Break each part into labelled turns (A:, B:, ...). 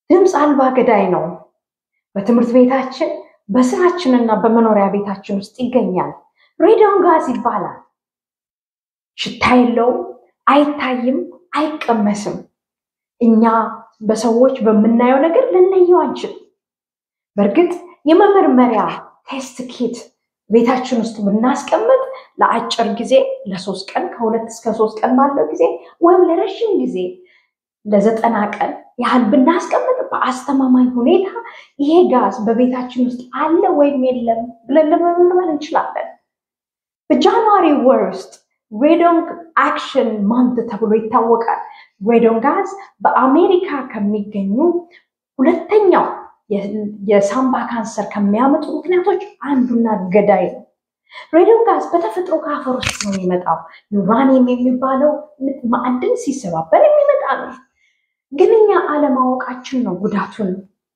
A: ድምፅ አልባ ገዳይ ነው። በትምህርት ቤታችን በስራችንና በመኖሪያ ቤታችን ውስጥ ይገኛል። ሬዲዮን ጋዝ ይባላል። ሽታ የለውም፣ አይታይም፣ አይቀመስም። እኛ በሰዎች በምናየው ነገር ልንለየው አንችልም። በእርግጥ የመመርመሪያ ቴስት ኪት ቤታችን ውስጥ ብናስቀምጥ ለአጭር ጊዜ ለሶስት ቀን ከሁለት እስከ ሶስት ቀን ባለው ጊዜ ወይም ለረዥም ጊዜ ለዘጠና ቀን ያህል ብናስቀምጥ በአስተማማኝ ሁኔታ ይሄ ጋዝ በቤታችን ውስጥ አለ ወይም የለም ብለን ለመመርመር እንችላለን። በጃንዋሪ ወር ውስጥ ሬዶን አክሽን ማንት ተብሎ ይታወቃል። ሬዶን ጋዝ በአሜሪካ ከሚገኙ ሁለተኛው የሳምባ ካንሰር ከሚያመጡ ምክንያቶች አንዱና ገዳይ ነው። ሬዲዮን ጋዝ በተፈጥሮ ከአፈር ውስጥ ነው የሚመጣው። ዩራኒየም የሚባለው ማዕድን ሲሰባበር የሚመጣ ነው። ግን እኛ አለማወቃችን ነው ጉዳቱን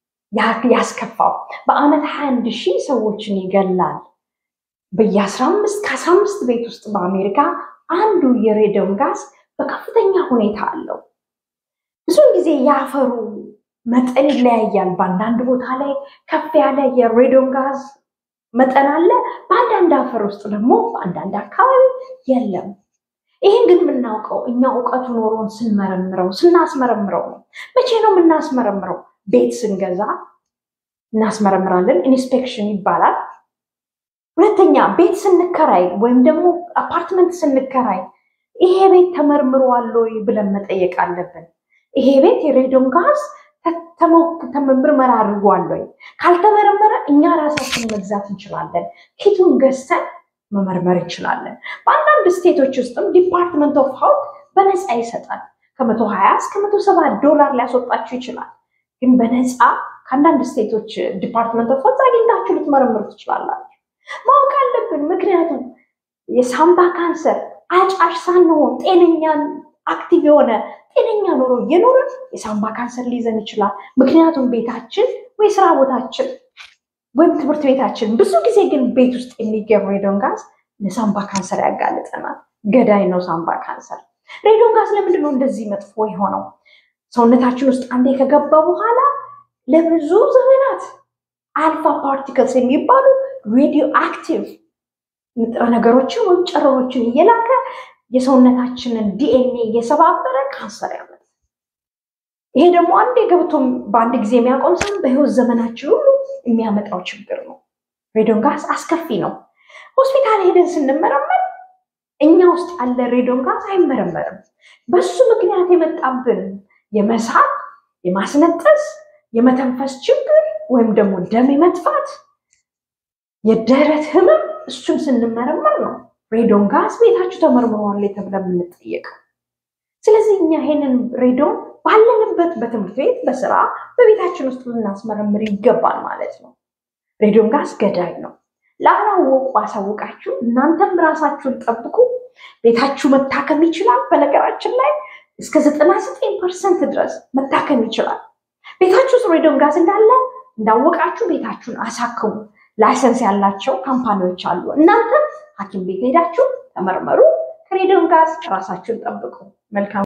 A: ያስከፋው። በአመት ሀያ አንድ ሺህ ሰዎችን ይገላል። በየአስራ አምስት ከአስራ አምስት ቤት ውስጥ በአሜሪካ አንዱ የሬዲዮን ጋዝ በከፍተኛ ሁኔታ አለው። ብዙውን ጊዜ የአፈሩ መጠን ይለያያል። በአንዳንድ ቦታ ላይ ከፍ ያለ የሬዲዮን ጋዝ መጠን አለ። በአንዳንድ አፈር ውስጥ ደግሞ በአንዳንድ አካባቢ የለም። ይህን ግን የምናውቀው እኛ እውቀቱ ኖሮን ስንመረምረው ስናስመረምረው ነው። መቼ ነው የምናስመረምረው? ቤት ስንገዛ እናስመረምራለን። ኢንስፔክሽን ይባላል። ሁለተኛ ቤት ስንከራይ ወይም ደግሞ አፓርትመንት ስንከራይ ይሄ ቤት ተመርምሯል ወይ ብለን መጠየቅ አለብን። ይሄ ቤት የሬዲዮን ጋዝ ምርመራ አድርጓል ወይ? ካልተመረመረ እኛ ራሳችን መግዛት እንችላለን። ኪቱን ገዝተን መመርመር እንችላለን። በአንዳንድ ስቴቶች ውስጥም ዲፓርትመንት ኦፍ ሄልት በነፃ ይሰጣል። ከመቶ ሀያ እስከ መቶ ሰባ ዶላር ሊያስወጣችሁ ይችላል። ግን በነፃ ከአንዳንድ ስቴቶች ዲፓርትመንት ኦፍ ሄልት አግኝታችሁ ልትመረምሩ ትችላላችሁ። ማወቅ አለብን። ምክንያቱም የሳምባ ካንሰር አጫሽ ሳንሆን ጤነኛን አክቲቭ የሆነ ጤነኛ ኑሮ እየኖርን የሳምባ ካንሰር ሊይዘን ይችላል። ምክንያቱም ቤታችን ወይ ስራ ቦታችን ወይም ትምህርት ቤታችን ብዙ ጊዜ ግን ቤት ውስጥ የሚገኝ ሬዲዮን ጋዝ ለሳምባ ካንሰር ያጋልጠናል። ገዳይ ነው ሳምባ ካንሰር። ሬዲዮን ጋዝ ለምንድን ነው እንደዚህ መጥፎ የሆነው? ሰውነታችን ውስጥ አንዴ ከገባ በኋላ ለብዙ ዘመናት አልፋ ፓርቲክልስ የሚባሉ ሬዲዮ አክቲቭ ንጥረ ነገሮችን ወይም ጨረሮችን እየላከ የሰውነታችንን ዲኤንኤ እየሰባበረ ካንሰር ያመጣል። ይሄ ደግሞ አንዴ ገብቶ በአንድ ጊዜ የሚያቆም ሳይሆን በህይወት ዘመናችን ሁሉ የሚያመጣው ችግር ነው። ሬዲዮን ጋዝ አስከፊ ነው። ሆስፒታል ሄደን ስንመረመር እኛ ውስጥ ያለ ሬዲዮን ጋዝ አይመረመርም። በሱ ምክንያት የመጣብን የመሳብ፣ የማስነጠስ፣ የመተንፈስ ችግር ወይም ደግሞ ደም የመጥፋት፣ የደረት ህመም እሱን ስንመረመር ነው ሬዲዮን ጋዝ ቤታችሁ ተመርምሯል ተብለን የምንጠየቀው። ስለዚህ እኛ ይሄንን ሬዲዮን ባለንበት በትምህርት ቤት፣ በስራ፣ በቤታችን ውስጥ ልናስመረምር ይገባል ማለት ነው። ሬዲዮን ጋዝ ገዳይ ነው። ላላወቁ አሳውቃችሁ፣ እናንተም ራሳችሁን ጠብቁ። ቤታችሁ መታከም ይችላል። በነገራችን ላይ እስከ ዘጠና ዘጠኝ ፐርሰንት ድረስ መታከም ይችላል። ቤታችሁ ውስጥ ሬዲዮን ጋዝ እንዳለ እንዳወቃችሁ ቤታችሁን አሳክሙ። ላይሰንስ ያላቸው ካምፓኒዎች አሉ። እናንተም ሐኪም ቤት ሄዳችሁ ተመርመሩ። ከሬዲዮን ጋዝ ራሳችሁን ጠብቁ። መልካም